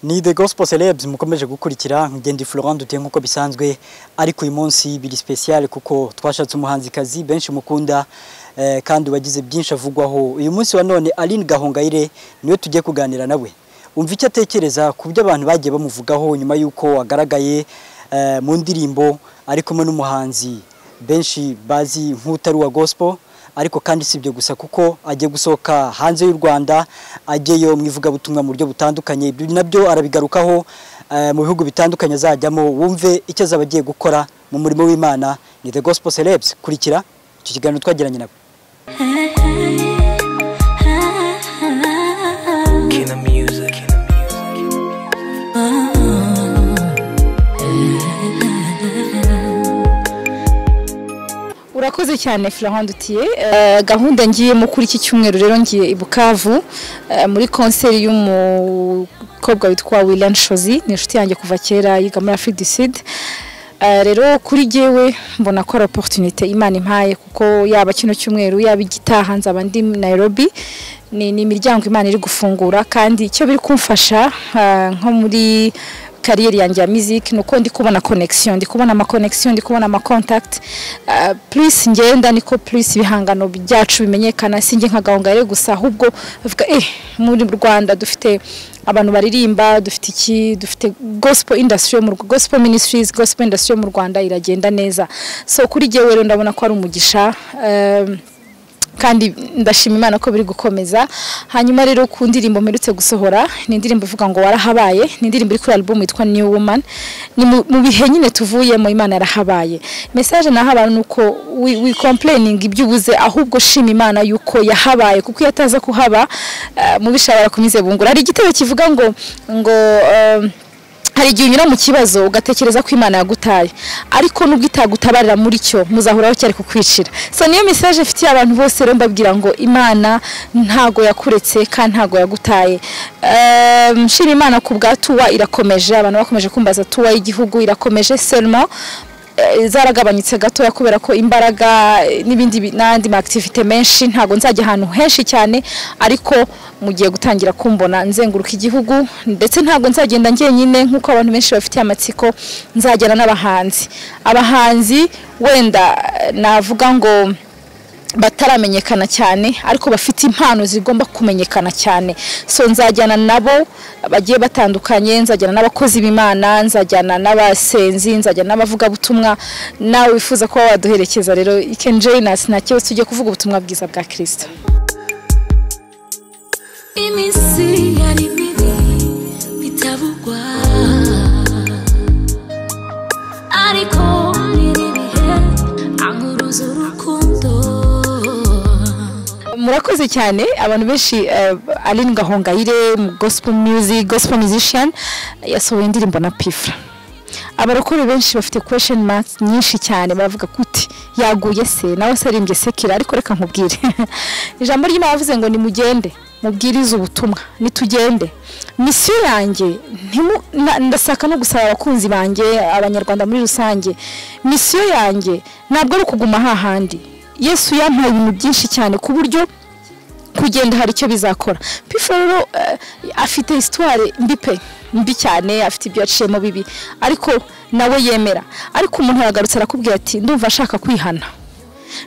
ni the gospel celebs mukomeje gukurikira ngende Florent duteye nkuko bisanzwe ariko uyu munsi biri special kuko twashatse umuhanzikazi benshi mukunda eh, kandi wagize byinshi avugwaho uyu munsi wa none Aline Gahongayire niwe tugiye kuganira nawe umva icyo atekereza ku byo abantu bagiye bamuvugaho nyuma y'uko wagaragaye eh, mu ndirimbo ari kumwe n'umuhanzi benshi bazi nk'utari wa gospel ariko kandi si ibyo gusa kuko agiye gusohoka hanze y'u Rwanda ajyeyo mu ivugabutumwa mu buryo butandukanye ibyo nabyo arabigarukaho eh, mu bihugu bitandukanye azajyamo wumve icyo azaba agiye gukora mu murimo w'Imana ni The Gospel Celebs kurikira icyo kiganiro twagiranye nawe Kina music. urakoze cyane Florent Dutier Eh, gahunda ngiyemo kuri iki cyumweru rero ngiye i Bukavu eh, muri konseri y'umukobwa witwa William Shozi ni inshuti yanjye kuva kera yiga muri Afrique du Sud Eh, rero kuri jyewe mbona ko ari opportunité Imana impaye kuko yaba kino cyumweru yaba igitaha nzaba ndi Nairobi ni ni imiryango Imana iri gufungura kandi icyo biri kumfasha ah, nko muri kariyeri yanjye ya muziki ni uko ndi kubona connection ndi kubona ama connection ndi kubona ama contact Ah, plus ngenda niko plus ibihangano byacu bimenyekana sinjye nka gahongare gusa ahubwo bavuga eh muri Rwanda dufite abantu baririmba dufite iki dufite gospel industry yo mu Rw- gospel ministries gospel industry yo mu Rwanda iragenda neza so kuri jyewe rero ndabona ko ari umugisha um, kandi ndashima imana ko biri gukomeza hanyuma rero ku ndirimbo mperutse gusohora ni indirimbo ivuga ngo warahabaye ni indirimbo iri kuri album yitwa new woman ni mu mu bihe nyine tuvuyemo imana yarahabaye message naha abantu ni uko wi wi complaining ibyo ubuze ahubwo shima imana yuko yahabaye kuko iyo ataza kuhaba eh, mubisha barakumize bungura hari igitebo kivuga ngo ngo eh, hari igihe unyura mu kibazo ugatekereza ko imana yagutaye ariko nubwo itagutabarira muri cyo muzahuraho cyari kukwicira so niyo message ifitiye abantu bose rero mbabwira ngo imana ntago yakuretse kandi ntago yagutaye Ehm, nshima imana ku bwa tuwa irakomeje abantu bakomeje kumbaza tuwa y'igihugu irakomeje selmo eh, zaragabanyutse gatoya kubera ko imbaraga eh, n'ibindi bi- n'andi ma activite menshi ntago nzajya ahantu henshi cyane ariko mugiye gutangira kumbona nzenguruka igihugu ndetse ntago nzagenda ngenyine nk'uko abantu benshi bafitiye amatsiko nzajyana n'abahanzi abahanzi wenda eh, navuga ngo bataramenyekana cyane ariko bafite impano zigomba kumenyekana cyane so nzajyana nabo bagiye batandukanye nzajyana n'abakozi b'imana nzajyana n'abasenzi nzajyana n'abavugabutumwa nawe wifuza kuba waduherekeza rero you can join us nta kibazo tujye kuvuga ubutumwa bwiza bwa kirisito iminsi yari mibi bitavugwa ariko biri bihe ankuruza urukundo murakoze cyane abantu benshi eh, Aline Gahongayire mu gospel music gospel musician yasohoye indirimbo na Pifra abarokore benshi bafite question marks nyinshi cyane baravuga kuti yaguye se nawe se arimbye sekira ariko reka nkubwire ijambo ry'Imana yavuze ngo nimugende mubwirize ubutumwa nitugende misiyo yanjye ntimu- na- ndasaka no gusaba abakunzi banjye abanyarwanda muri rusange misiyo yanjye ntabwo ari ukuguma hahandi yesu yampaye ibintu byinshi cyane ku buryo kugenda hari icyo bizakora pifo rero eh, afite hisitware mbi pe mbi cyane afite ibyo yaciyemo bibi ariko nawe yemera ariko umuntu aragarutse arakubwira ati ndumva ashaka kwihana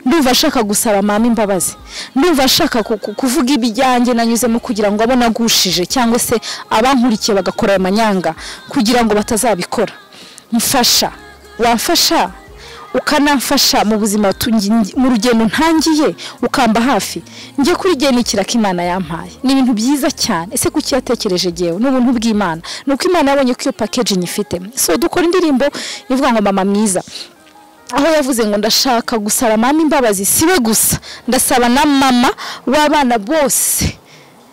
ndumva ashaka gusaba mama imbabazi ndumva ashaka ku- ku- kuvuga ibijyanjye nanyuzemo kugira ngo abo nagushije cyangwa se abankurikiye bagakora ayo manyanga kugira ngo batazabikora mfasha wamfasha ukanamfasha mu buzima tu- ngi- mu rugendo ntangiye ukamba hafi njye kuri gihe nikira ko imana yampaye ni ibintu byiza cyane ese kuki yatekereje gewe ni ubuntu bw'imana ni uko imana yabonye ko iyo package nyifite so dukora indirimbo ivuga ngo mama mwiza aho yavuze ngo ndashaka gusaba mama imbabazi siwe gusa ndasaba na mama w'abana bose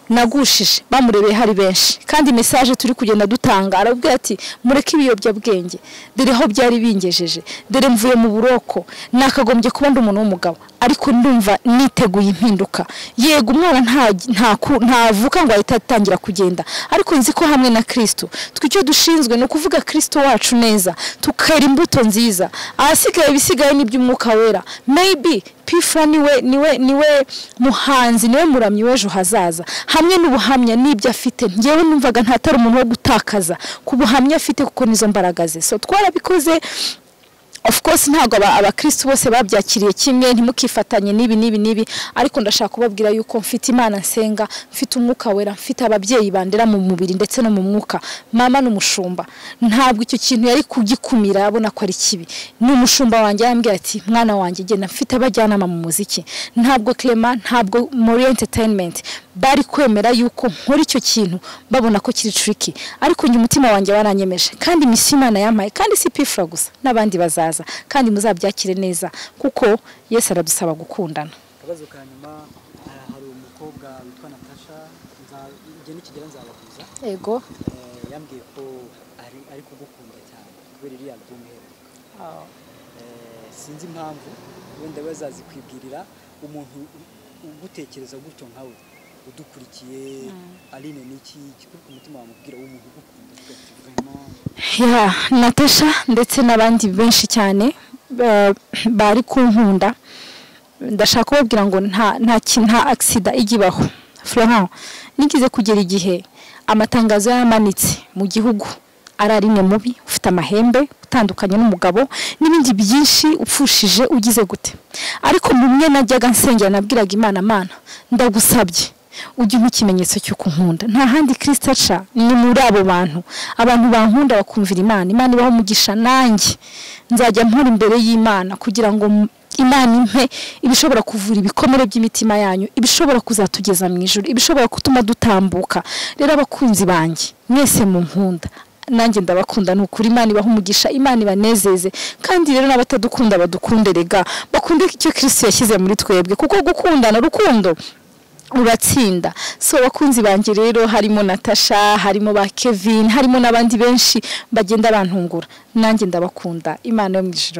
nagushije bamurebeye hari benshi kandi message turi kugenda dutanga arabwira ati mureke ibiyobyabwenge dore aho byari bingejeje dore mvuye mu buroko nakagombye kuba ndi umuntu w'umugabo ariko ndumva niteguye impinduka yego umwana nta- ntaku- ntavuka ngo ahita atangira kugenda ariko nzi ko hamwe na kirisito twe icyo dushinzwe ni ukuvuga kirisito wacu neza tukera imbuto nziza ahasigaye ibisigaye ni iby'umwuka wera maybe pifura niwe niwe niwe muhanzi niwe muramyi w'ejo hazaza hamwe n'ubuhamya n'ibyo afite ngewe numvaga ntatari umuntu wo gutakaza ku buhamya afite kuko nizo mbaraga ze so twarabikoze of course ntabwo aba- abakristo bose babyakiriye kimwe ntimukifatanye n'ibi n'ibi n'ibi ariko ndashaka kubabwira yuko mfite imana nsenga mfite umwuka wera mfite ababyeyi bandera mu mubiri ndetse no mu mwuka mama ni umushumba ntabwo icyo kintu yari kugikumira abona ko ari kibi ni umushumba wanjye yambwira ati mwana wanjye genda mfite abajyanama mu muziki ntabwo clema ntabwo muri entertainment bari kwemera yuko nkora icyo kintu babona ko kiri tricky ariko njye umutima wanjye waranyemeje kandi imisi imana yampaye kandi si pifura gusa n'abandi bazaza kandi muzabyakire neza kuko yesu aradusaba gukundana akabazo ka nyuma eh, hari umukobwa witwa natasha nza- igihe nikigera nzabahuza yego Eh, yambwiye ko ari ari kugukunda cyane kubera iriya album iheruka Eh, sinzi impamvu wenda we azazikwibwirira umuntu u- ugutekereza gutyo nkawe udukurikiye aline niki kikuruka umutima wamubwira w'umuntu ugukunda avuga ati vraiment ya natasha ndetse n'abandi benshi cyane ba- bari kunkunda ndashaka kubabwira ngo nta nta ki- nta agisida ijya ibaho Florent nigize kugera igihe amatangazo yamanitse mu gihugu ari arimwe mubi ufite amahembe utandukanye n'umugabo n'ibindi byinshi upfushije ugize gute ariko mu mwe najyaga nsengera nabwiraga imana mana ndagusabye ujye umpa ikimenyetso cy'uko unkunda nta handi kirisita aca ni muri abo bantu abantu bankunda bakumvira imana imana ibaho umugisha nanjye nzajya mpura imbere y'imana kugira ngo m- imana impe ibishobora kuvura ibikomere by'imitima yanyu ibishobora kuzatugeza mu ijoro ibishobora gutuma dutambuka rero abakunzi banjye mwese mu nkunda nanjye ndabakunda ni ukuri imana ibaha umugisha imana ibanezeze kandi rero n'abatadukunda badukunde rega bakunde icyo kirisito yashyize muri twebwe kuko gukundana urukundo uratsinda so abakunzi banjye rero harimo natasha harimo ba kevin harimo n'abandi benshi bagenda bantungura nanjye ndabakunda imana yo mu ijoro